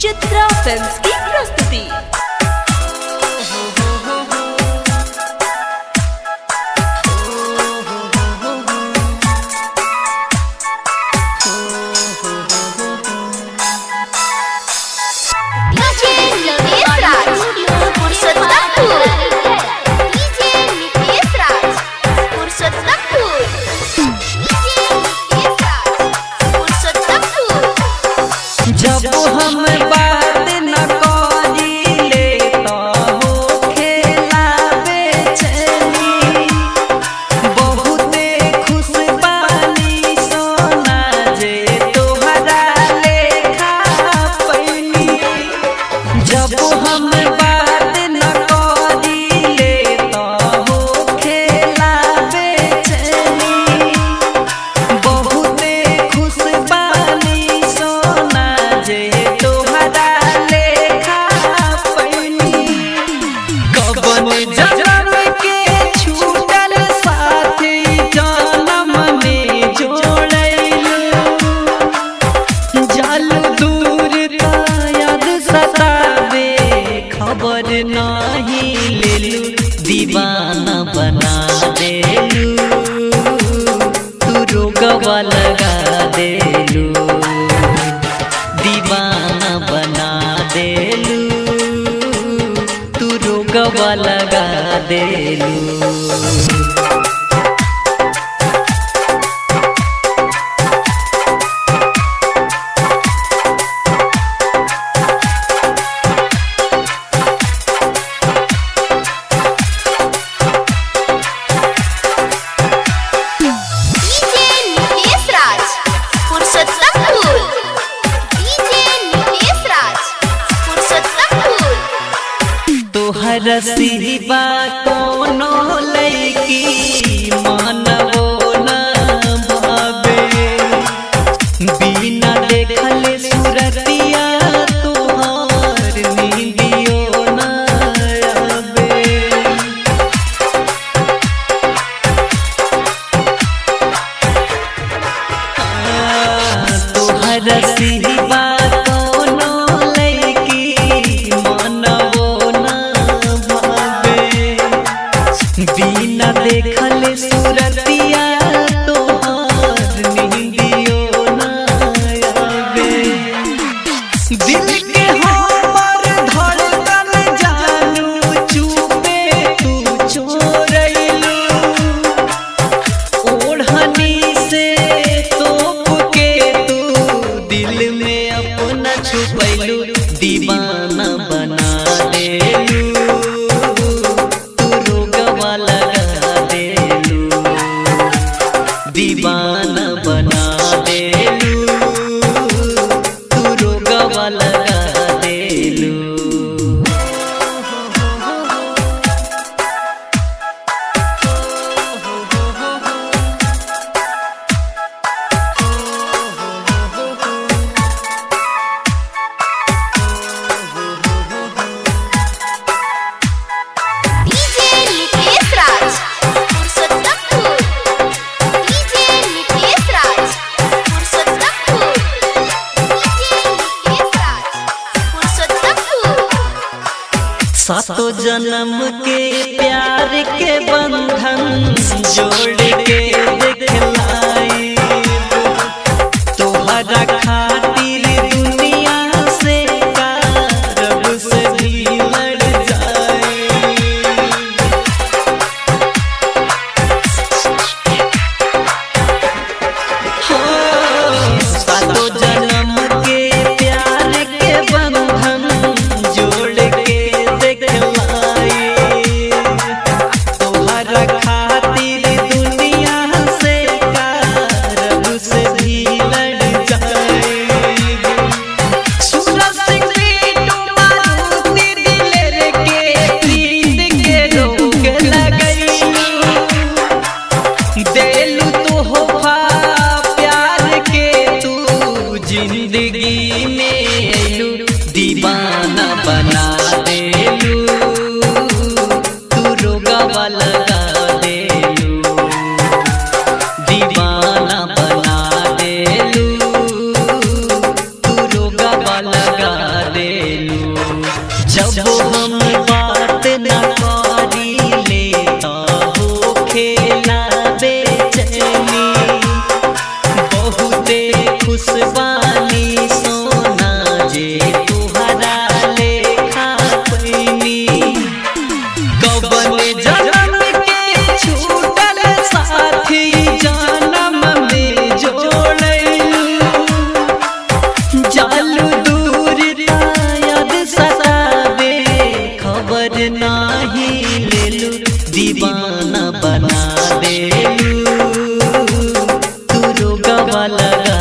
Chitra films की प्रस्तुति DJ Nitesh Raj, Purshottampur. DJ Nitesh Raj, Purshottampur. DJ Nitesh Raj, Purshottampur. जब हम बात न करिले तो हो खेला बेचैनी बहुते खुश बानी सोना जे तोहरा लेखा पैनी जब हम बात न करिले तो हो खेला बेचैनी बहुते खुश बानी सोना जे तोहरा लेखा पैनी कबन जनम के छूटल साथी जनम में जोड़ैलू जल दूर का याद सतावे खबर नहीं लेलू दीवाना बना देलू तू रोगवा लगा देलू दीवाना बना देलू तू रोगवा लगा देलू DJ Nitesh Raj, Purshottampur. DJ Nitesh Raj, Purshottampur. तोहर सिवा कोनो लैकी मानवो न भावे बिना देखल सुरतिया तोहार नींदियो न आवे तोहर सिवा कोनो लैकी मानवो न भावे बिना देखल सुरतिया तोहार नींदियो न आवे दिल के हमर धड़कन जानू चुपे तू चोरैलू ओढ़नी से तोप के तू दिल में अपना छुपैलू दीवाना बना देलू तू रोगवा लगा देलू दीवाना बना देलू तू रोगवा लगा देलू DJ Nitesh Raj, Purshottampur. DJ Nitesh Raj, Purshottampur. DJ Nitesh Raj, Purshottampur. सातो जन्म के प्यार के बंधन जोड़ के दिखलाई तोहरा खातिर दुनिया से का रब से भी लड़ जाए सातो जन्म के प्यार के बंधन जोड़ के देखलाई तोहरा खातिर दुनिया से जब हम बात न करी ले हो खेला बेचैनी बहुते खुशबानी सोना जे तुहरा लेखा पैनी कवन जन्म के छूटल साथी जन्म में जोड़लू जालू दूर याद सतावे खबर नाही लेलू दीवाना बना देलू तू रोगवा लगा